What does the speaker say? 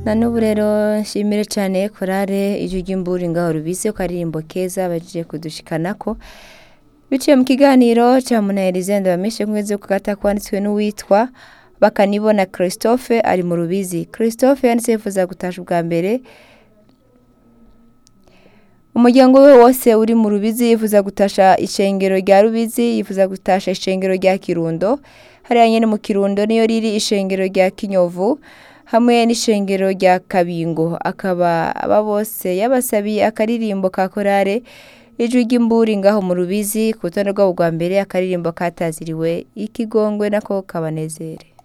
na n'ubu rero nshimire cyane korale ijwi ry'imburi ngaho rubise ko aririmbo keza bagiye kudushikanako biciye mu kiganiro cya munaherize ndabamishe kumeze ku gata kwanditswe n'uwitwa bakanibona christophe ari mu rubizi christophe yanditse yifuza gutasha ubwa mbere umuryango we wose uri mu rubizi yifuza gutasha ishengero rya rubizi yifuza gutasha ishengero rya kirundo hariya nyine mu kirundo niyo riri ishengero rya kinyovu hamwe n'ishengero rya kabingo akaba aba bose yabasabiye akaririmbo ka korale ijwi ry'imburi ngaho mu rubizi ku rutonde rwabo rwa mbere akaririmbo kataziriwe ikigongwe nako kabanezere